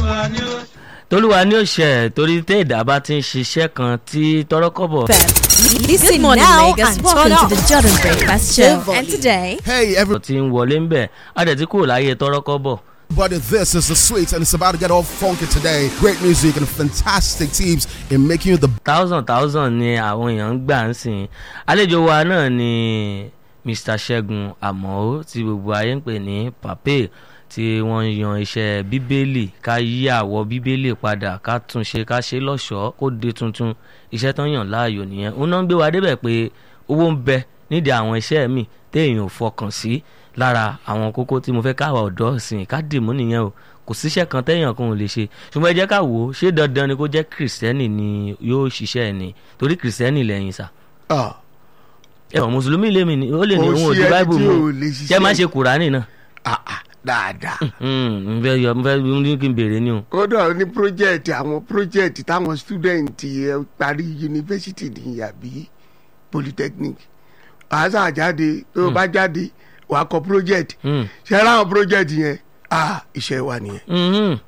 tolúwa ní òṣè torí tẹ́ ìdá bá ti ń ṣiṣẹ́ kan tí tọrọkọ́bọ̀. Listen Good morning, now Lagos. and Welcome turn to the up. Jordan Breakfast Show. Volume. And today, Hey, everybody, ti ń wọlé ń bẹ̀ á dẹ̀ ti kúrò láyé tọrọkọ́bọ̀. this is the sweet, and it's about to get all funky today. Great music and fantastic teams in making you the thousand thousand ni àwọn èèyàn ń gbà ń sìn àlejò wa náà ni Mr. Ṣẹ́gun Àmọ́ tí gbogbo ayé ń pè ní pape tí wọ́n ń yan iṣẹ́ bíbélì ká yí àwọ̀ bíbélì padà ká tún ṣe ká ṣe lọ́ṣọ̀ọ́ kó de tuntun iṣẹ́ tán yàn láàyò nìyẹn òun náà ń gbé wa débẹ̀ pé owó ń bẹ nídìí àwọn iṣẹ́ mi téèyàn ò fọkàn sí lára àwọn kókó tí mo fẹ́ káwa ọ̀dọ́ sìn ká dìmú nìyẹn o kò síṣẹ́ kan téèyàn kan ò lè ṣe ṣùgbọ́n ẹ jẹ́ ká wò ó ṣé dandan ni kó jẹ́ kìrìsìtẹ́nì ni yóò ṣiṣẹ́ ẹ̀ ni torí kìrìsìtẹ́nì lẹ́yìn sà Ah, ẹ ọ̀ mùsùlùmí lèmi ni ó lè ní Kò òun ò sí di ẹni báìbù tí mu ò lè ṣiṣẹ́. ṣé má ṣe kùránì náà ah, ah, dáadáa. n fẹ́ yọ n fẹ́ ní kí n béèrè ni o. kódà ní project àwọn project táwọn student ẹ parí yunifásitì ní àbí polytechnic àṣà jáde tó o bá jáde wàá kọ project Mm. ṣe ra àwọn project yẹn ah iṣẹ́ wa nìyẹn Mhm.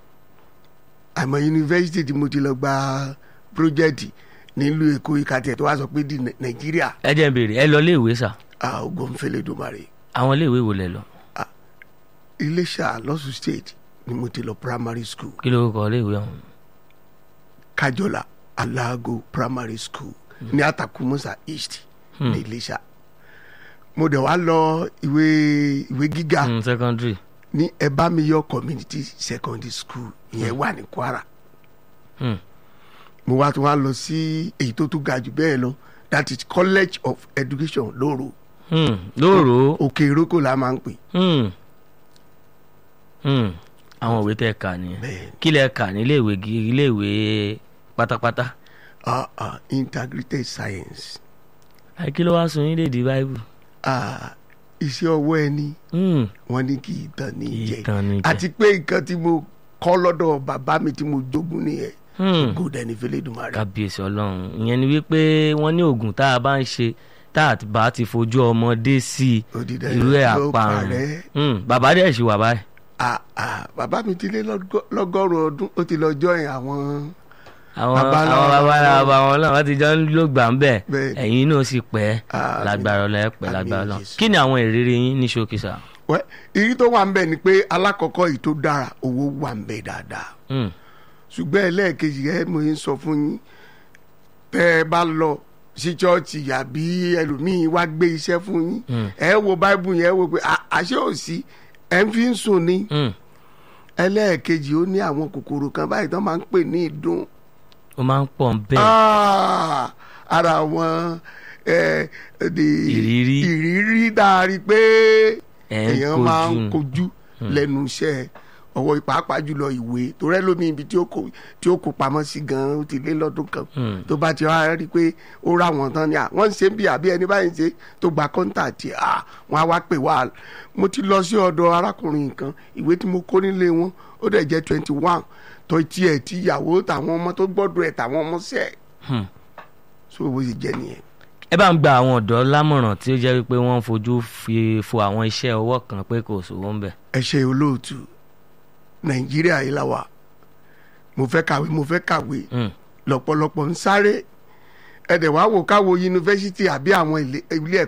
àmọ́ yunifásitì tí mo ti lọ gba project nílùú èkó ìkàtẹ tó wá sọ pé di Nai- nàìjíríà ẹ jẹ́ n béèrè ẹ lọ iléèwé sà ah ogun fẹlẹ dùmarè àwọn iléèwé wo lẹ lọ iléṣà lọ́sùn state ni mo ti lọ primary school kí ló kọ iléèwé ọ̀hún. kájọlá aláàgọ primary school ní àtàkùmọ́sà east ní iléṣà mo dẹ̀ wá lọ ìwé ìwé gíga Mm, secondary ní ẹbámiyọ community secondary school ìyẹn wà ní kwara Mm. mo wá tún wá lọ sí èyí tó tún ga jù bẹ́ẹ̀ lọ that is college of education lóru Mm, lóòrò òkè ìrókò la máa ń pè Mm. Mm. àwọn òwe tẹ kà nìyẹn Bẹ́ẹ̀. kí lẹ kà ní iléèwé gi- iléèwé pátápátá ah ah integrated science àì kí ló wá sun yín lédi báíbù. ah iṣẹ́ ọwọ́ ẹni Mm. wọ́n ní kí ìtàn ní í jẹ Ìtàn ní í jẹ. àti pé nǹkan tí mo kọ́ lọ́dọ̀ bàbá mi tí mo jogún nìyẹn Mm. good ẹni fẹlẹ dùnmọ rẹ. kábíyèsí ọlọ́run ìyẹn ni wípé wọ́n ní oògùn tá a bá ń ṣe tá a bá ti fojú ọmọdé sí i Ó di dandan irú ẹ̀ yóò àparùn parẹ́. Mm, bàbá dẹ̀ ṣì wà báyìí. ah ah bàbá mi ti lé lọ́gọ́- lọ́gọ́rùn ọdún ó ti lọ join àwọn àwọn Bàbá àwọn náà- bàbá náà bàbá wọn náà wọ́n ti jọ ń lò gbà ń bẹ̀ Bẹ́ẹ̀ ni. ẹ̀yin náà sì pẹ́ Àmín. lágbára ọlọ́ ẹ̀ pẹ́ Àmín lágbára ọlọ́ Jésù. kí ni àwọn ìrírí yín ní ṣókísà. wẹ́ èyí tó wà ń bẹ̀ ni pé alákọ̀ọ́kọ́ yìí tó dára owó wà ń bẹ̀ dáadáa Mm, ṣùgbọ́n ẹlẹ́ẹ̀kejì ẹ mo ń sọ fún yín tẹ́ ẹ bá lọ sí chọ́ọ̀chì àbí ẹlòmíín wá gbé iṣẹ́ fún yín ẹ wo báíbù yẹn ẹ wo pé à- àṣé ò sí ẹ ń fi ń sùn ni mm, ẹlẹ́ẹ̀kejì ó ní àwọn kòkòrò kan báyìí tó máa ń pè ní ìdun ó máa ń pọ̀ ń bẹ́ẹ̀ Ah, ara àwọn eh, the- Ìrírí. ìrírí dárí pé Ẹ̀ ń èèyàn máa ń kojú. kojú lẹ́nu iṣẹ́ ọwọ́ pàápàá jùlọ ìwé tó rẹ́ lómi ibi tí ó kó tí ó kó pamọ́ sí gan-an ó ti lé lọ́dún kan Hmm. tó bá ti wá rí i pé ó rà wọ́n tán ni à wọ́n ń ṣe bí àbí ẹni báyìí ń ṣe tó gba kọ́ńtà tí à wọ́n á wá pè wá mo ti lọ sí ọ̀dọ̀ arákùnrin kan ìwé tí mo kó nílé wọn ó dẹ̀ jẹ́ twenty one tó tiẹ̀ tí ìyàwó tàwọn ọmọ tó gbọ́dọ̀ ẹ̀ tàwọn ọmọ sẹ́ẹ̀ Hmm. so bó ṣe jẹ́ nìyẹn. ẹ bá ń gba àwọn ọ̀dọ́ lámọ̀ràn tí ó jẹ́ wípé wọ́n ń fojú fi fo àwọn iṣẹ́ ọwọ́ kan pé kò sówó ń bẹ̀. ẹ ṣe olóòtú nàìjíríà yìí la wà mo fẹ́ kàwé mo fẹ́ kàwé Mm, lọ́pọ̀lọpọ̀ ń sáré ẹ̀dẹ̀ wá wò káwo yunifásitì àbí àwọn ilé ilé